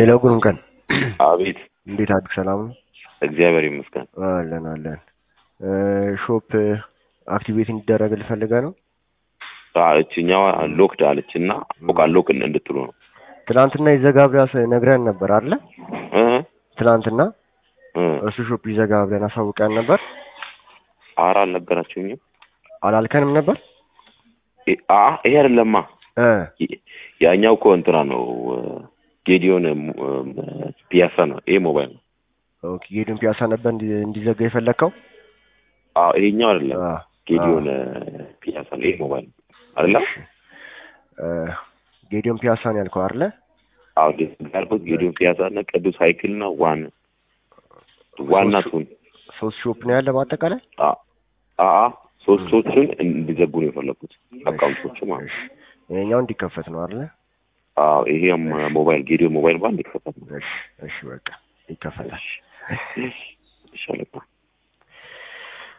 ሄሎ ጉሩም ቀን አቤት እንዴት አድርግ ሰላም ነው? እግዚአብሔር ይመስገን። አለን አለን። ሾፕ አክቲቬት እንዲደረግ ልፈልገ ነው። አዎ፣ እችኛዋ ሎክድ አለች እና ፎቃ ሎክ እንድትሉ ነው ትናንትና ይዘጋ ብላ ነግረን ነበር አለ እ ትናንትና እ እሱ ሾፕ ይዘጋ ብለን አሳውቀን ነበር። ኧረ አልነገራችሁኝም። አላልከንም ነበር እ አ ይሄ አይደለማ እ ያኛው እኮ እንትና ነው ጌዲዮን ፒያሳ ነው። ይሄ ሞባይል ነው። ኦኬ ጌዲዮን ፒያሳ ነበር እንዲ- እንዲዘጋ የፈለግከው? አዎ ይሄኛው አይደለም አ ጌዲዮን ፒያሳ ነው። ይሄ ሞባይል ነው አይደለም። እ ጌዲዮን ፒያሳ ነው ያልከው አይደለ? አዎ ያልኩት ጌዲዮን ፒያሳ እና ቅዱስ ሳይክል ነው ዋን ዋና ቱን ሶስት ሾፕ ነው ያለ በአጠቃላይ። አ አ ሶስቶቹን እንዲዘጉ ነው የፈለኩት አካውንቶቹ ማለት ነው። እሺ ይሄኛው እንዲከፈት ነው አይደለ? አዎ ይሄም ሞባይል ጌዲዮን ሞባይል ባንድ ይከፈታል። እሺ እሺ በቃ ይከፈታል። እሺ